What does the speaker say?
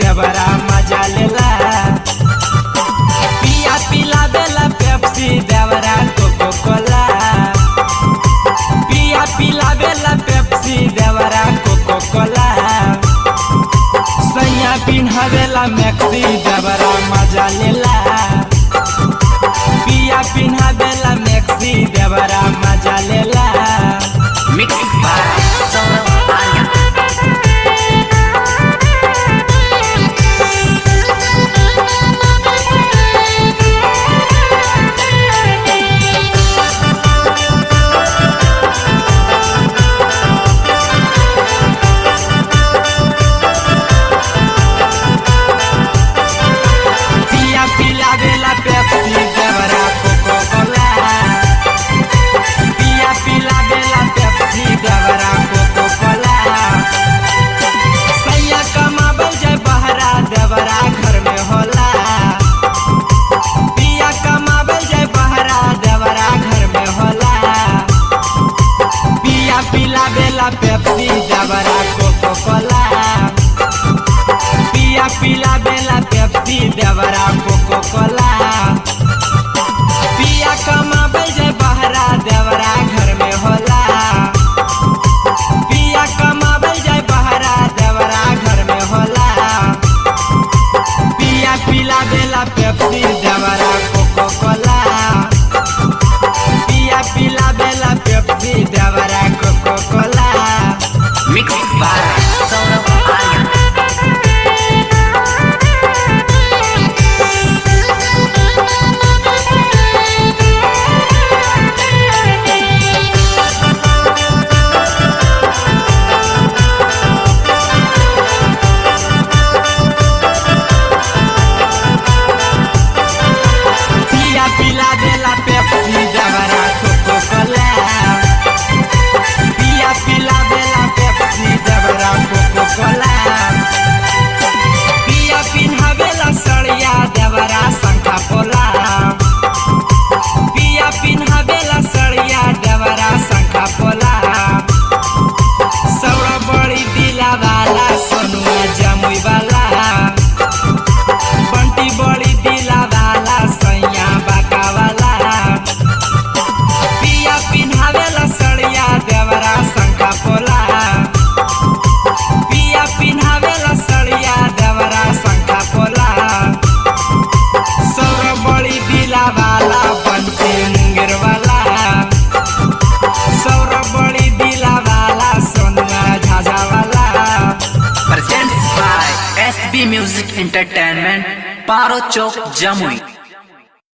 देवरा मजा लेला पिया पिला बेला पेप्सी देवरा कोको कोला पिया पिला बेला पेप्सी देवरा कोको कोला सैया पिन्हवेला मैक्सी देवरा मजा लेला पिया पिन्हवेला मैक्सी देवरा मजा लेला मिक्स बाय सौरभ आर्या पिया पिला बेला पेप्सी देवरा कोको कोला पिया पिला बेला पेप्सी देवरा कोको कोला सैया कमाबल जाय बहरा देवरा घर में होला पिया कमाबल जाय बहरा देवरा घर में होला पिया पिला बेला पेप्सी देवरा कोको कोला पिया पिला बेला पेप्सी देवरा कोको कोला पिया कमाबे जे बहरा देवरा घर में होला पिया कमाबे जे बहरा देवरा घर में होला पिया पिला बेला पेप्सी देवरा कोको कोला पिया पिला बेला पेप्सी देवरा coca cola mix by Saurabh Arya पिया पिला देला पेप्सी देवरा कोको कोला पिया पिला देला पेप्सी देवरा कोको कोला पिया पिन्हावेला सड़िया देवरा शंखा पोला पिया पिन्हावेला सड़िया देवरा शंखा पोला सौरा बड़ी दिला वाला सोनुआ जमुई वाला बंटी बड़ी दिला वाला सैया बाका वाला पिया पिन्हावेला सड़िया देवरा शंखा पोला पिया पिन्हावेला सड़िया देवरा शंखा पोला सौर बड़ी दिला वाला बंटी मुंगेर वाला सौर बड़ी दिला वाला सोनुआ झाझा वाला presents by SB music entertainment Paro Chowk Jamui